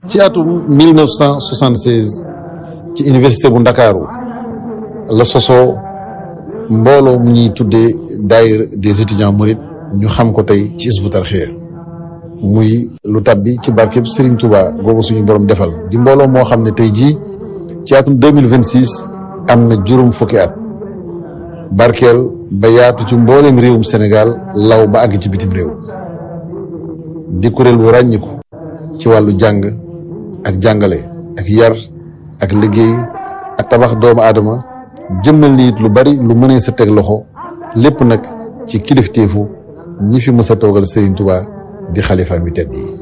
ci atum 1976 ci université bu ndakaaru la sosoo mbooloo mu ñuy tuddee daayira des étudiants mourides ñu xam ko tey ci Hizbut Tarqiyyah muy lu tabbi ci barkeb Serigne Touba googu suñu borom defal di mbooloo moo xam ne tey jii ci atum 2026 am na juróom fukki at barkeel ba yaatu ci mbooleem réewum Sénégal law ba àgg ci bitim réew di kuréel bu ràññiku ci wàllu jàng ak jàngale ak yar ak liggéey ak tabax doomu aadama jëmmal ni it lu bari lu mënee sa teg loxo lépp nag ci kilifteefu ñi fi mës a toogal Serigne Touba di xalifa mi tedd yi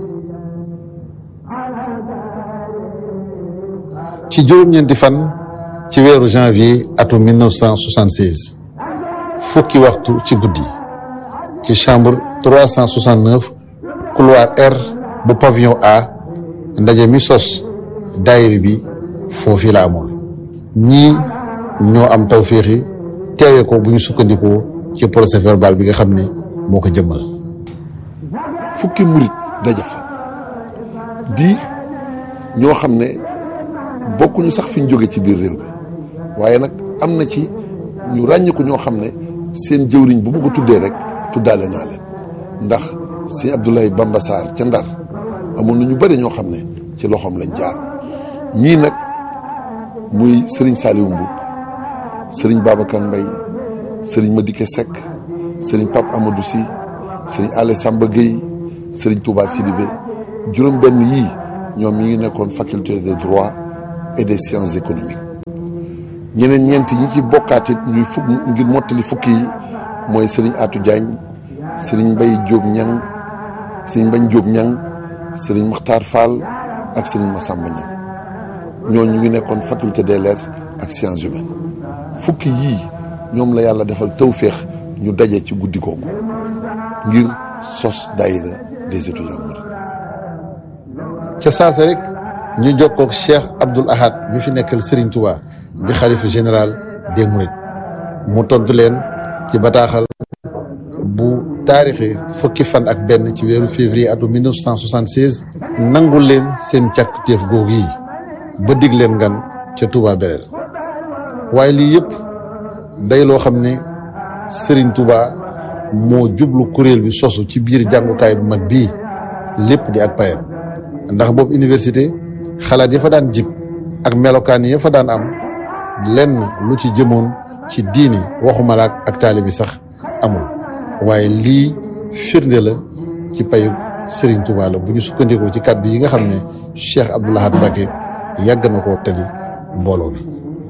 ci juróom-ñeenti fan ci weeru janvier atum 1976 fukki waxtu ci guddi ci chambre 369 couloir R bu pavillon A ndaje mi sos daayira bi foofi la amoon ñii ñoo am tawféexi teewe ko bu ñu sukkandikoo ci procès verbal bi nga xam ne moo ko jëmmal fukki murit daje fa di ñoo xam ne bokkuñu sax fi ñu jóge ci biir réew bi waaye nag am na ci ñu ràññiku ñoo xam ne seen jëwriñ bu ma ko tuddee rek tuddaale naa leen ndax si Abdoulaye Bamba Sarr ca Ndar amoon na ñu bëri ñoo xam ne ci loxoom lañ jaaroon ñii nag muy Serigne Saliou Mboup Serigne Babacar Mbaye Serigne Madické Seck Serigne Pape Amadou Sy Serigne Allé Samba Gueye Serigne Touba Sidibé juróom benn yii ñoom ñi ngi nekkoon faculté de droit et des sciences économiques ñeneen ñeenti ñi ci bokkaatit ñuy fukk ngir mottali fukki yi mooy Serigne Atou Diagne Serigne Mbaye Diop Niang Serigne Mbaye Diop Niang Serigne Makhtar Fall ak Serigne Massamba Niang ñoo ñu ngi nekkoon faculté des lettres ak sciences humaines fukki yii ñoom la yàlla defal tawféex ñu daje ci guddi googu ngir sos daayira des étudiants mourides ca saase rek ñu jokkoog Cheikh Abdoul Ahad mi fi nekkal Serigne Touba di xalifa général des mourides mu tontu leen ci bataaxal bu taarixi fukki fan ak benn ci weeru février atum 1976 nangul leen seen càkkutéef googu yi ba dig leen ngan ca Touba Belel waaye lii yëpp day loo xam ne Serigne Touba moo jublu kuréel bi sosu ci biir jàngukaay bu mag bii lépp di ak payam ndax boobu université xalaat ya fa daan jib ak melokaan ya fa daan am lenn lu ci jëmoon ci diini waxumalaak ak taali bi sax amul waaye lii firnde la ci payu Serigne Touba la bu ñu sukkandikoo ci kàddu yi nga xam ne Cheikh Abdoul Ahad Mbacké yàgg na koo tali mbooloo mi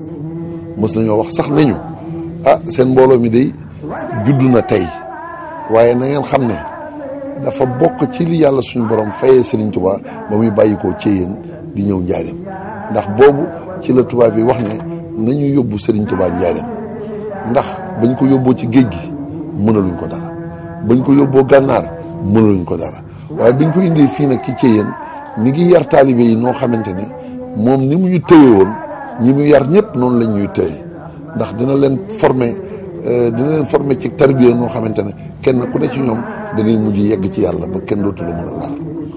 mës nañoo wax sax nañu ah seen mbooloo mi day juddu na tey waaye na ngeen xam ne dafa bokk ci li yàlla suñu borom fayee Serigne Touba ba muy bàyyikoo ci yéen di ñëw njaareem ndax boobu ci la tubaab bi wax ne nañu yóbbu Serigne Touba njaareem ndax bañ ko yóbboo ci géej gi mënaluñ ko dara bañ ko yóbboo gànnaar mënaluñ ko dara waaye biñ ko indee fii nag ci Thiéyène mi ngi yar taalibe yi noo xamante ne moom ni mu ñu tëye woon ñi mu yar ñëpp noonu lañ ñuy tëye ndax dina leen former dina leen former ci tarbiya noo xamante ne kenn ku ne ci ñoom da ngay mujj yegg ci yàlla ba kenn dootu la mën a lar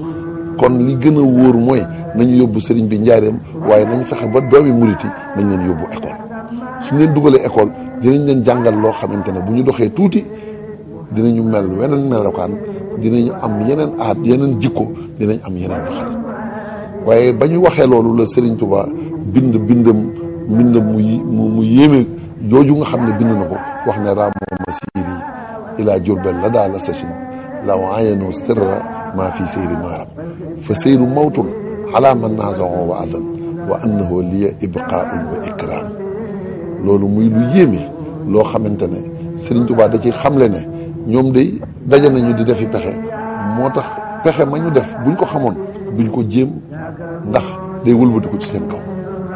kon li gën a wóor mooy nañu yóbbu sëriñ bi njaareem waaye nañ fexe ba doomi murit yi nañ leen yóbbu école suñ leen dugalee école dinañ leen jàngal loo xamante ne bu ñu doxee tuuti dinañu mel weneen melokaan dinañu am yeneen aat yeneen jikko dinañ am yeneen doxalin waaye ba ñu waxee loolu la Serigne Touba bind bindam mbindam mu mu yéeme jooju nga xam ne bind na ko wax ne ramo masiri ila jurbel la daa la sachin la waayano sirra maa fi seyri maaram fa seyru mawtun ala man naazao wa adan wa annahu liya ibqaun wa ikram loolu muy lu yéeme loo xamante ne Serigne Touba da ci xamle ne ñoom day daje nañu di defi pexe moo tax pexe ma ñu def buñ ko xamoon duñ ko jéem ndax day wëlbati ko ci seen kaw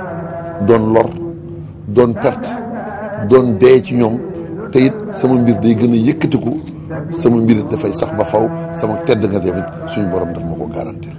doon lor doon perte doon dee ci ñoom te it sama mbir day gën a yëkkatiku sama mbir dafay sax ba faw sama tedd nga tamit suñu borom daf ma ko garantir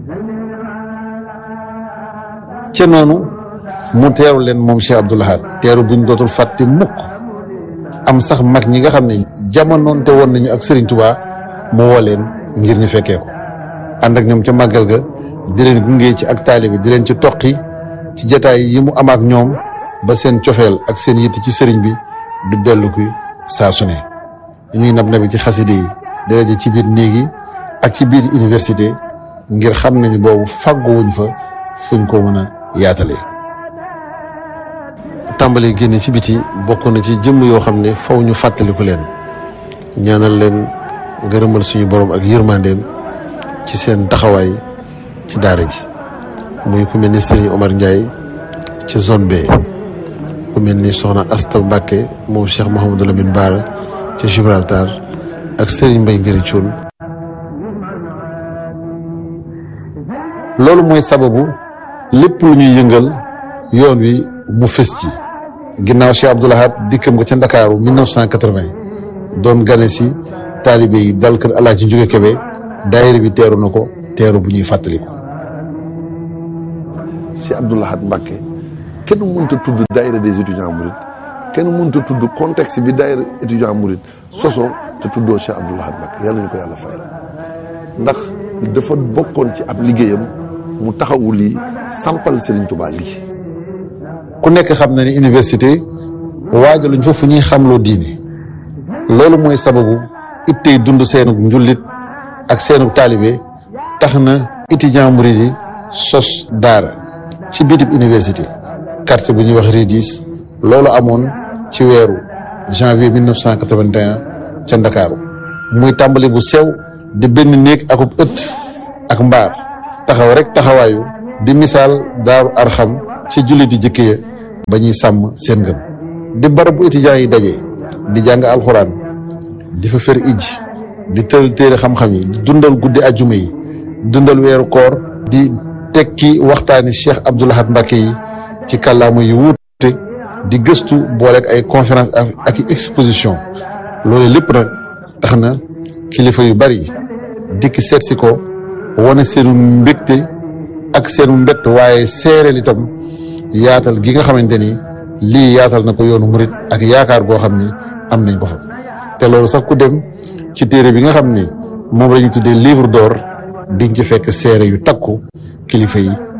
ca noonu mu teeru leen moom Cheikh Abdoul Ahad teeru buñ dootul fàtte mukk am sax mag ñi nga xam ne jamonoonte woon nañu ak Serigne Touba mu woo leen ngir ñu fekkee ko ànd ak ñoom ca màggal ga di leen gunge ci ak taalibe di leen ci toqi ci jataay yi mu am ak ñoom ba seen cofeel ak seen yitt ci sëriñ bi du dellu kuy saa su ne ñuy nab nabi ci xaside yi daraje ci biir néeg yi ak ci biir université ngir xam nañu boobu fàgguwuñ fa fuñ ko mën a yaatalee tàmbali génne ci biti bokk na ci jëmm yoo xam ne faw ñu fàttaliku leen ñaanal leen ngërëmal suñu borom ak yërmandeem ci seen taxawaay ci daara ji muy ku mel ni Serigne Omar Ndiaye ci zone B ku mel ni Soxna Asta Mbacke moom Cheikh Mouhamadou Lamine Bara ci Gibraltar ak Serigne Mbaye Ngëri Cuun loolu mooy sababu lépp lu ñuy yëngal yoon wi mu fës ci ginnaaw Cheikh Abdoul Ahad dikkam nga ca Ndakaaru 1980 doon gane si taalibe yi dal kër Alaaji Njuge Kebe daayira bi teeru na ko teeru bu ñuy fàttaliku. Cheikh Abdoul Ahad Mbacké kenn mënta tudd daayira des étudiants mourides kenn mënta tudd contexte bi daayira étudiant mouride soso te tuddoo Cheikh Abdoul Ahad Mbacké yàlla ñu ko yàlla fayal ndax dafa bokkoon ci ab liggéeyam mu taxawu lii sampal Serigne Touba lii. ku nekk xam na ni université waajaluñ fa fu ñuy xamloo diine loolu mooy sababu ittey dund seenug njullit ak seenug taalibe tax na étudiant murid yi sos daara ci bitib université quartier bu ñuy wax Ridis loolu amoon ci weeru janvier 1981 ca Ndakaaru muy tàmbali bu sew di benn néeg akub ëtt ak mbaar taxaw rek taxawaayu di misaal daaru arxam ci jullit yu jëkk ya ba ñuy sàmm seen ngëm di barab bu étudiants yi daje di jàng alxuraan di fa fer ij di tëral téere xam-xam yi di dundal guddi ajjuma yi dundal weeru koor di tekki waxtaani Cheikh Abdoul Ahad Mbacké yi ci kàllaama yu wuute di gëstu booleeg ay conférence ak i exposition loolu lépp nag tax na kilifa yu bari dikk seet si ko wane seenu mbégte ak seenu mbett waaye seereel itam yaatal gi nga xamante ni lii yaatal na ko yoonu murit ak yaakaar goo xam ni am nañ ko fa te loolu sax ku dem ci téere bi nga xam ni moom la ñu tuddee livre d'or di nga ci fekk seere yu takku kilifa yi